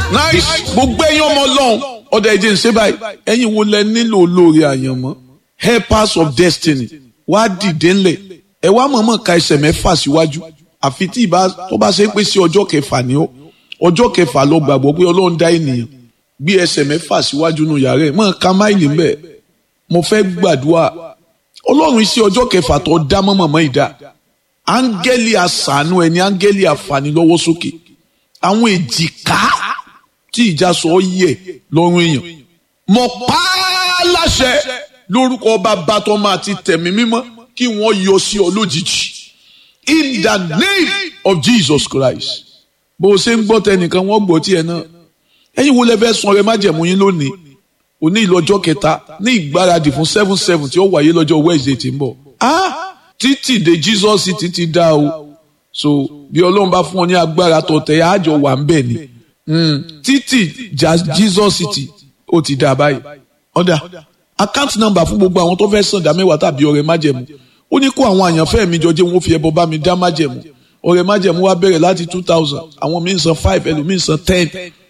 nice gbogbo ẹ̀yin ọmọ ọlọ́run ọ̀dà ẹ̀jẹ̀ ń ṣe báyìí ẹ̀yin wo lẹ nílò olóore àyànmọ́ helpers of destiny wá dìde ńlẹ̀ ẹ wá mọ̀ọ́mọ̀ ka ẹsẹ̀ mẹ́fà síwájú àfi tí ìbá tó bá ṣe pé sí ọjọ́ kẹfà ni ó ọjọ́ kẹfà lọ gbàgbọ́ pé ọlọ́run dá ènìyàn gbé ẹsẹ̀ mẹ́fà síwájú nù yàrá ẹ̀ mọ̀ ká máìlì ń bẹ̀ mo fẹ́ gbàdúrà ọlọ́run iṣẹ́ ọjọ́ kẹfà tó dá mọ́mọ́mọ́ ìdá áńgẹ́lì àṣàánú ẹni áńgẹ́lì àfànílọ́wọ́ sókè àwọn èjìká tí ìjà sọ yẹ lọ́rùn èèyàn mọ̀ pa á láṣẹ lórúkọ bàbá tó máa ti tẹ̀mí mímọ́ kí wọ́n yọ sí ọ lójijì in the name of Jesus Christ bó o ṣe ń gbọ́ tẹnìkan wọ́n gbọ́ tiẹ̀ náà ẹ̀yin wo lẹ fẹ́ sun ọrẹ májẹ̀mú yín lónìí òní ìlọ́jọ́ kẹta ní ìgbáradì fún seven seven tí ó wáyé lọ́jọ́ Wednesday tí ń bọ̀ ah títì dé Jesus títí dá o so bí Ọlọ́run bá fún ọ ní agbára tó tẹ̀ àjọ wà ń bẹ̀ ni títì Jesus city ó ti dá báyìí ọ̀dà account number fún gbogbo àwọn tó fẹ́ sàn dá mẹ́wàá tàbí ọrẹ májẹ̀mú ó ní kó àwọn àyànfẹ́ mi jọ jẹ́ wọn fi ẹbọ bá mi dá májẹ̀mú ọrẹ májẹ̀mú wa bẹ̀rẹ̀ láti two thousand àwọn míì san five ẹlòmíì san ten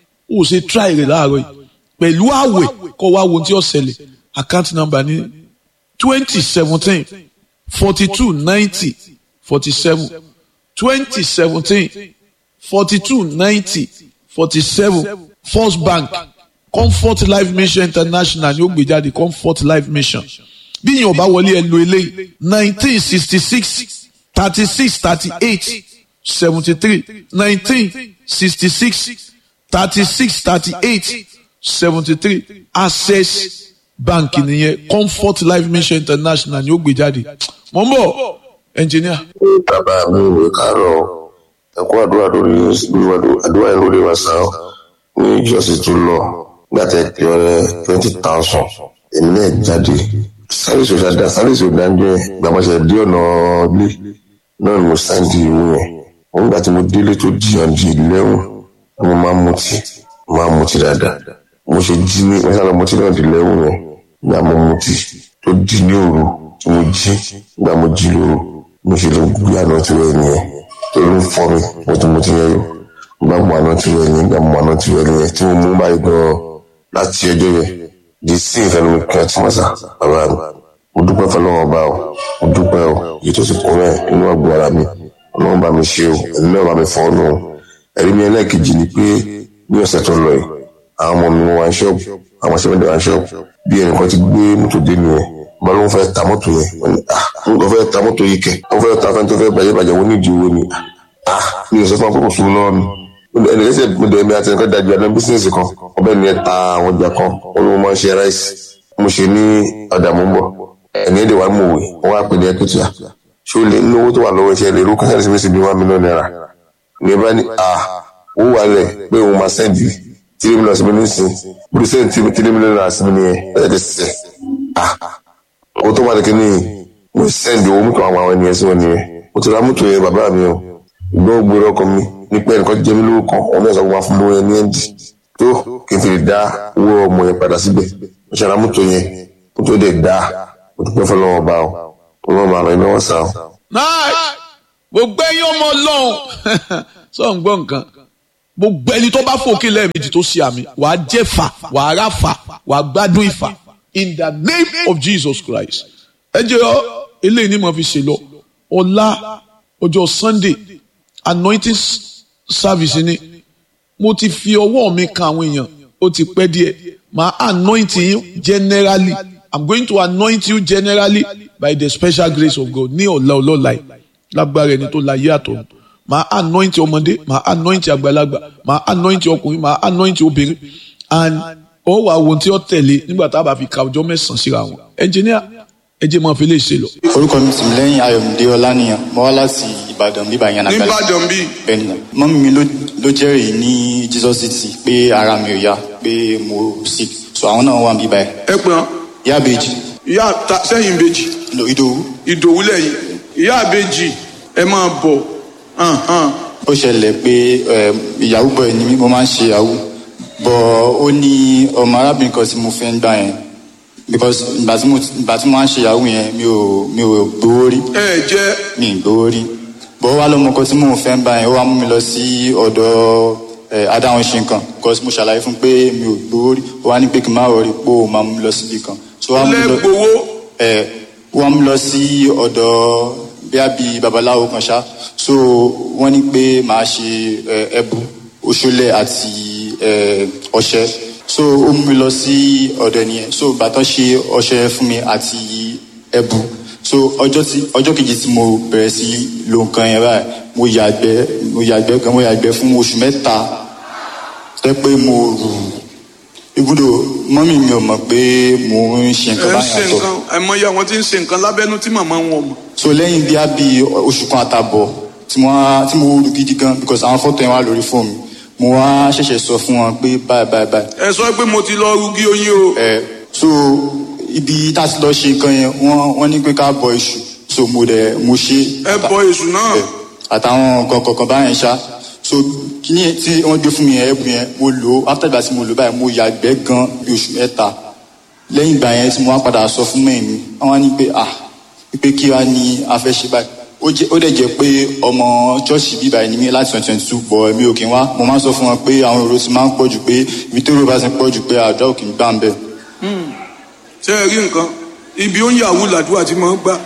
ó ṣe try rẹ̀ láàárọ̀ yìí pẹ̀lú àwẹ̀ kọ́ wá wo tí ó ṣẹlẹ̀ account number ní twenty seventeen forty two ninety forty seven twenty seventeen forty two ninety forty seven first bank comfort life mission international ni ó gbé jáde comfort life mission bí yìnyín ọba wọlé ẹ lo eléyìí nineteen sixty six thirty six thirty eight seventy three nineteen sixty six thirty six thirty eight seventy three access bank nìyẹn comfort life mission international ni ó gbé jáde mọ̀ ń bọ̀ engineer. bàbá mi ìwé kàárọ̀ ẹ̀kọ́ àdúrà lórí àdúrà yẹn lórí wàsá ní ìjọsìn tó lọ gbàtẹ́ pé ọ̀rẹ́ twenty thousand èmi náà jáde sáyẹ̀sì òṣàdá sáyẹ̀sì òdánjọ́ yẹn gbàmọ̀ṣẹ̀ dé ọ̀nà ilé náà ni mo sáǹdì ìwé yẹn wọ́n gbà tí mo délé tó di ọ̀dì lẹ́wọ̀n mo máa ń mutí mo máa ń mutí dáadáa mo ṣe jí ní mo sábà mutí náà di lẹ́wọ̀n yẹn gbà mo mutí tó di ní òru tí mo jí gbà mo jí lóru mo ṣe lọ gbé àná tirẹ̀ nìyẹn tó ló ń fọ́ mi mo ti mutí yẹn yó gbà mo àná tirẹ̀ nìyẹn gbà mo àná tirẹ̀ nìyẹn tí mo mú báyìí gan-an láti ọjọ́ yẹn di sí ìfẹ́ mi kí wọ́n ti mọ̀ sá bàbá mi mo dúpẹ́ fọlọ́wọ́n bá o mo dúpẹ́ o èyí tó ti kún rẹ̀ inú ọgbọ̀n ara mi ọlọ́run bá mi ṣe o ẹ̀mí náà bá mi fọ́ ọ́nù o ẹ̀rí mi ẹlẹ́ẹ̀kejì ni pé ní ọ̀sẹ̀ tó lọ yìí àwọn ọmọ mi wá ń ṣọ́ọ̀bù àwọn aṣẹ́wọ́dẹ̀ wá ń ṣọ́ọ̀bù bí ẹnìkan ti gbé mọ́tò dé nìyẹn bá ló ń fẹ́ ta mọ́tò yẹn wọ́n ní ah ló fẹ́ ta mọ́tò yìí kẹ̀ wọ́n fẹ́ ta fẹ́ tó fẹ́ bàjẹ́ bàjẹ́ wọ́n ní ìdí owó ni ah mi ò sọ fún akókò fún mi lọ́wọ́ mi ẹnìkẹ́sẹ̀ mo dẹ̀ mi àti ẹnìkan dájú àná bísíǹsì kan ọbẹ̀ ni ẹ ta àwọn ọjà kan ó ló máa ń ṣe ráìsì mo ṣe ní ọ̀dà mú bọ̀ ẹni èdè wa mú òwe wọn wá pè ní ẹkùtì à ṣé o lè ní owó tó wà lọ́wọ́ iṣẹ́ lè rú kásáré sí bí one million naira ní bá ní à ó wà lẹ̀ pé òun máa sẹ́ǹdì tírí mílíọ̀nù sí mi ní sìn bùrù sẹ́ǹdì tírí mílíọ̀nù náírà sí mi nìyẹn ẹ̀ ẹ̀ sẹ̀ à owó tó wà lẹ́kẹ́ ní mo sẹ́ǹdì owó mọ́tò àwọn àwọn ènìyàn sí wọn nìyẹn mo ti ra mọ́tò yẹn bàbá mi o ìgbọ́n gbé ọkọ mi ní pé ẹnìkan jẹ́ mi lówó kan òun náà sọ fún lówó yẹn ní ẹ̀ǹdì tó kí n fi lè dá owó ọmọ yẹn padà síbẹ̀ mo ṣe ra mọ́tò yẹn mọ́tò dẹ̀ dá mo dúpẹ́ fọlọ́wọ́ bá o ọlọ́run máa ràn yín lọ́wọ́ sá o. náà gbogbo ẹ̀yin ọmọ ọlọ́run sọ ń gbọ́ nǹkan gbogbo ẹni tó bá fòkè lẹ́ẹ̀mejì tó ṣe àmì wàá jẹ́ fà wàá rà fà wàá gbádùn ìfà in the name of Jesus Christ ẹ jẹ́ ọ eléyìí ni mo fi ṣe lọ ọ̀la ọjọ́ Sunday anointing service ni mo ti fi ọwọ́ mi kan àwọn èèyàn ó ti pẹ́ díẹ̀ màá anoint yín generally I'm going to anoint you generally by the special grace of God ní ọ̀la ọlọ́la yìí lágbára ẹni tó la yé àtọ̀ màá anoint ọmọdé màá anoint àgbàlagbà màá anoint ọkùnrin màá anoint obìnrin and ó wà wo tí ó tẹ̀lé nígbà tá a bá fi ka ọjọ́ mẹ́sàn-án síra wọn engineer ẹ jẹ́ máa fi lè ṣe lọ. orúkọ mi sì lẹ́yìn ayọ̀mídé ọlánìyàn mo wá láti ìbàdàn bíbá yẹn nàgbàlá nìbàdàn bíi bẹ́ẹ̀ni mọ́mí mi ló ló jẹ́rìí ní Jesus city pé ara mi ò yá pé mo sick so àwọn náà wà bíbá yẹn ẹ pọ́n ìyá àbèjì ìyá sẹ́yìn ìbejì lò ìdòwú ìdòwú lẹ́yìn ìyá ìbejì ẹ máa bọ̀ hàn hàn. ó ṣẹlẹ̀ pé eh, ìyàwó bọ̀ ẹ̀ ni mí mo máa ń ṣe ìyàwó bọ̀ ó ní ọmọ arábìnrin kan tí mo fẹ́ ń gbà yẹn because ìgbà tí mo ìgbà tí mo máa ń ṣe ìyàwó yẹn mi ò mi ò gbowó rí ẹ jẹ́ mi ì gbowó rí bọ̀ ó wá lọ́mọ kan tí mò ń fẹ́ ń bá yẹn ó wá mú mi lọ sí ọ̀dọ̀ ẹ adáwọn ṣe nǹkan because mo ṣàlàyé fún pé mi ò gbowó rí ó wá ní pé kí n má rọrí pé ó máa mú mi lọ síbi kan. so wá mú mi lọ- lẹ́gbowó ẹ wọ́n mú lọ sí ọ̀dọ̀ bíá bí babaláwo kan ṣá so wọ́n ní pé màá ṣe ẹ, ẹbu oṣólẹ̀ àti ẹ, ọṣẹ so ó mú mi lọ sí ọ̀dọ̀ ẹnìyẹn so bàtọ́ ṣe ọṣẹ fún mi àti ẹbu so ọjọ́ tí ọjọ́ kejì tí mo bẹ̀rẹ̀ sí lo nǹkan yẹn báyìí mo yàgbẹ́ mo yàgbẹ́ gan mo yàgbẹ́ fún oṣù mẹ́ta tẹ́ pé mo rù ibùdó mọ́mì mi ò mọ̀ pé mo ń ṣe ẹ nǹkan ń báyìí ṣe àtọ̀ nǹkan àìmọye àwọn tí ń ṣe nǹkan lábẹ́nú tí màmá wọn ò mọ̀ so lẹ́yìn bí a bí oṣù kan àtàbọ̀ tí mo wá tí mo rú gidi gan because àwọn fọ́tò yẹn wà lórí fóònù mo wá ṣẹ̀ṣẹ̀ sọ fún wọn pé báyìí báyìí báyìí ẹ sọ pé mo ti lọ rúgí oyin o ẹ so ibi tá a ti lọ ṣe nǹkan yẹn wọ́n wọ́n ní pé ká bọ iṣu so mo dẹ̀ mo ṣe ẹ bọ èṣù náà ẹ, àtàwọn nǹkan kọ̀ọ̀kan báyẹn ṣá so kíní yẹn tí wọ́n gbé fún mi yẹn ẹ̀bùn yẹn mo lò ó after ìgbà tí mo lò ó báyìí mo yàgbẹ́ gan bí oṣù mẹ́ta lẹ́yìn ìgbà yẹn tí mo wá padà sọ fún mẹ́rin mi wọ́n wá ní pé ah pé kí wá ní a fẹ́ ṣe báyìí ó jẹ́ ó dẹ̀ jẹ́ pé ọmọ ṣọ́ọ̀ṣì bíbá ẹni mi láti twenty twenty two bọ̀ mi ò kí n wá mo máa ń sọ fún wọn pé àwọn èrò ti máa ń pọ̀ jù pé ibi tó rò bá ti pọ̀ jù pé àdúrà ò kì í gbà ń bẹ̀. ṣé ẹ rí nǹkan ibi ó ń yàwó làdúrà tí máa ń gbà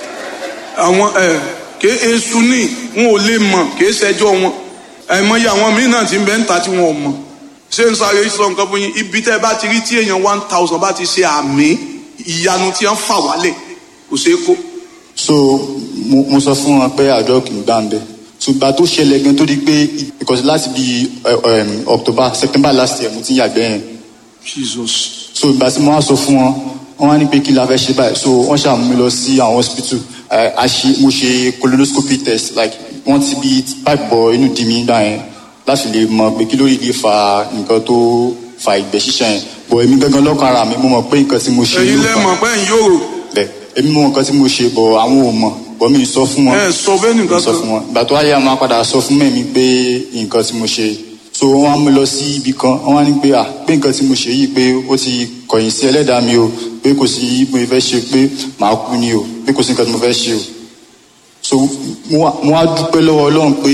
àwọn ẹ ké èṣù ní wọn ò lè mọ̀ ké ṣẹjọ́ wọn àìmọye àwọn míín náà ti ń bẹ ń ta tí wọn ò mọ̀ ṣé ń sáré sọ nǹkan fún yín ibi tẹ́ ẹ bá ti rí tí èèyàn one thousand bá ti ṣe àmì ìyanu tí wọ́n fà wálẹ̀ kò ṣeé kó so mo mo sọ fún wọn pé àdúrà kì í gbà ń bẹ̀ ṣùgbọ́n tó ṣẹlẹ̀ gan tó di pé because láti bí october september last year mo ti ń yàgbẹ́ yẹn jesus so ìgbà tí mo wá sọ fún wọn wọn wá ní pé kí la fẹ́ ṣe báyìí so wọ́n ṣàmú mi lọ sí àwọn hospital ẹ, a ṣe mo ṣe colonoscopy test like wọ́n ti bí pipe bọ inú di mi gbà yẹn láti lè mọ̀ pé kí ló lè fa nǹkan tó fa ìgbẹ́ ṣíṣàn yẹn bọ̀ èmi gangan lọ́kàn ara mi mo mọ̀ pé nǹkan tí mo ṣe ẹ̀yin ló fà á lẹ́mọ̀ pé ń yòrò bẹ́ẹ̀ èmi mọ̀ nǹkan tí mo ṣe bọ̀ àwọn ò mọ̀ bọ̀ mi sọ fún wọn ẹ sọ bẹ́ẹ̀ nìkan mo sọ fún wọn ìgbà tó wáyé àwọn apàdà sọ fún mẹ́mi pé nǹkan tí mo ṣe so wọ́n á mú lọ sí ibì kan wọ́n á ní pé à pé nǹkan tí mo ṣe yìí pé ó ti kọ̀yìn sí ẹlẹ́dàá mi o pé kò sí mo fẹ́ ṣe pé màá kú ni o pé kò sí nǹkan tí mo fẹ́ ṣe o so mo wá mo wá dúpẹ́ lọ́wọ́ ọlọ́run pé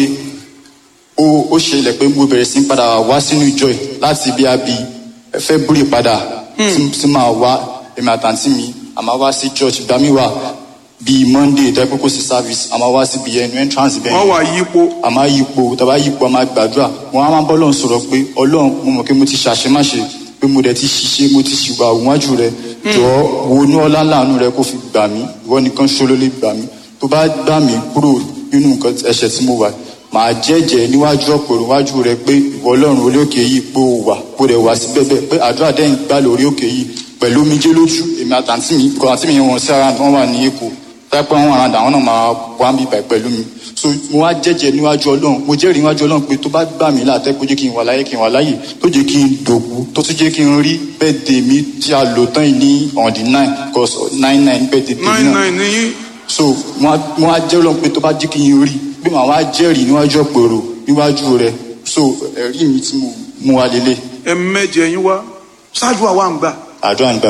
ó ó ṣẹlẹ̀ pé mo bẹ̀rẹ̀ sí ń padà wá sínú ìjọ yìí láti bí a bí February padà tí tí màá wá èmi àtàntí mi àmà wá sí church ìgbà mi wà bíi Monday tó yẹ pé kò sí service àmà wá síbi ẹnu entrance bẹ́ẹ̀ wọ́n wà yípo a máa yípo tàbá yípo a máa gbàdúrà wọn á máa bọ́ lọ́n sọ̀rọ̀ pé ọlọ́run mo mọ̀ pé mo ti ṣàṣemáṣe pé mo dẹ̀ ti ṣiṣẹ́ mo ti ṣùgbà òwájú rẹ jọ̀ọ́ wo ní ọlá láàánú rẹ kó fi gbà mí ìwọ nìkan ṣoṣo lè gbà mí tó bá gbà mí kúrò nínú nǹkan ẹ̀ṣẹ̀ tí mo wà màá jẹ́jẹ́ níwájú ọ̀pọ̀ níwájú rẹ pé ìwọ ọlọ́run orí òkè yìí pé ó wà kó rẹ̀ wá sí bẹ́ẹ̀ pé àdúrà dẹ́yìn gbà lórí òkè yìí pẹ̀lú omijé lójú èmi àtàntí mi kọ́ àti mi yẹn wọn sí ara wọn wà ní èkó tápẹ́ wọn àràdà àwọn náà máa wá ń bíbà pẹ̀lú mi so mo wá jẹ́jẹ́ níwájú ọlọ́run mo jẹ́rìí níwájú ọlọ́run pé tó bá gbà mí látẹ́ kó jẹ́ kí n wà láyé kí n wà láyè tó jẹ́ kí n dògbò tó tún jẹ́ kí n rí bẹ́ẹ̀dẹ̀ mi tí a lò tán yìí ní on the nine cause nine nine bẹ́ẹ̀dẹ̀ tèmi nine náà nine níyìn so mo wá mo wá jẹ́rìí ọlọ́run pé tó bá jẹ́ kí n rí pé màá wá jẹ́rìí níwájú ọ̀pẹ̀rọ̀ níwájú rẹ̀ so ẹ̀rí mi tí mo mú wa lélẹ̀ ẹ mẹ́jẹ yín wá ṣáájú àwa ń gbà àdúrà ń gbà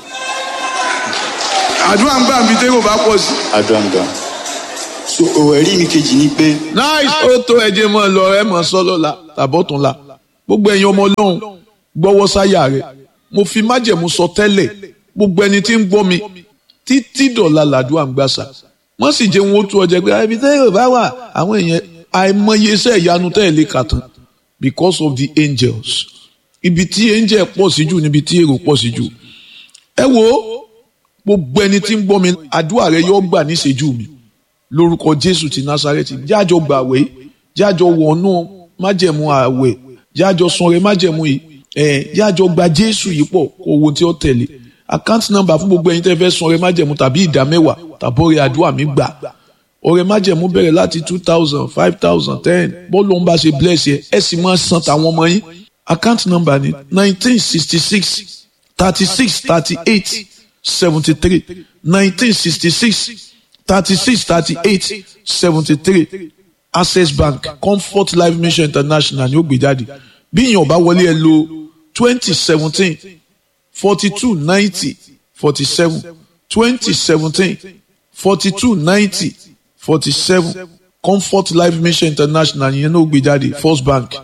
àdúrà ń gbà bí tẹ́lẹ̀ bá pọ̀ sí. àdúrà ń gbà so ẹ̀rí mi kejì ni pé nice ó tó ẹjẹ mọ lọ ẹ mọ sọlọ la tàbọtún la gbogbo ẹ̀yin ọmọ Ọlọ́run gbọ́wọ́ sáyà rẹ mo fi májẹ̀mú sọ tẹ́lẹ̀ gbogbo ẹni tí ń gbọ́ mi títí dọ̀la làdúrà ń gbàsà wọ́n sì jẹ́ wọn ó tú ọjà pé ibi tẹ́ yóò bá wà àwọn èèyàn àìmọye iṣẹ́ ìyanu tẹ́ ẹ̀ lè kà tán because of the angels ibi tí angel pọ̀ sí jù níbi tí èrò pọ̀ sí jù ẹ wo gbogbo ẹni tí ń gbọ́ mi àdúrà rẹ yóò gbà níṣẹ́jú mi lórúkọ jésù ti násárẹ́tì jájọ gbàwé jájọ wọnú májẹ̀mú àwẹ̀ jájọ sanre májẹ̀mú yìí ẹ̀ jájọ gba jésù yìí pọ̀ kó owó tí ó tẹ̀lé account number fún gbogbo ẹ̀yin tẹ́ fẹ́ sanre májẹ̀mú tàbí ìdá mẹ́wàá tàbọ̀rẹ̀ àdúrà mi gbà ọ̀rẹ́ májẹ̀mú bẹ̀rẹ̀ láti two thousand five thousand ten bọ́ọ̀lù ń bá ṣe bless yẹ ẹ sì máa san tàwọn ọmọ yín account number ni nineteen sixty six thirty six thirty eight seventy three nineteen sixty six thirty-six thirty-eight seventy-three access bank comfort life mission international ni ó gbé jáde bí èèyàn ò bá wọlé ẹ lo twenty seventeen forty two ninety forty seven twenty seventeen forty two ninety forty seven comfort life mission international yẹn náà ó gbé jáde first bank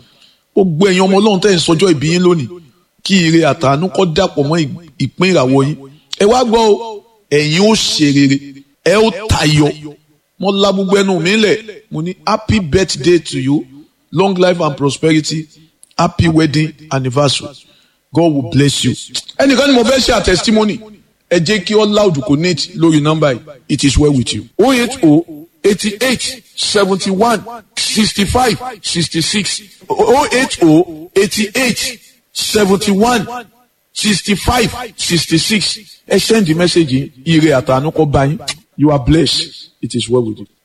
gbogbo ẹ̀yin ọmọ ọlọ́run tẹ̀ ń sọjọ́ ìbí yín lónìí kí ire àtàánú kọ́ dàpọ̀ mọ́ ìpín ìràwọ̀ yín ẹ wá gbọ́ o ẹ̀yin ó ṣe rere ẹ ó tayọ mo la gbogbo ẹnu mi lẹ̀ mo ní happy birthday to you long life and prosperity happy wedding anniversary God will bless you. ẹnìkan ni mo fẹ́ ṣe àtẹ̀sítímọ́nì ẹ jẹ́ kí all loud connect lórí nọ́mbà yìí it is well with you. o eight o eighty eight seventy one sixty five sixty six o eight o eighty eight seventy one sixty five sixty six ẹ send the message yìí ire àtànú kọ bá yín you are blessed it is well with you.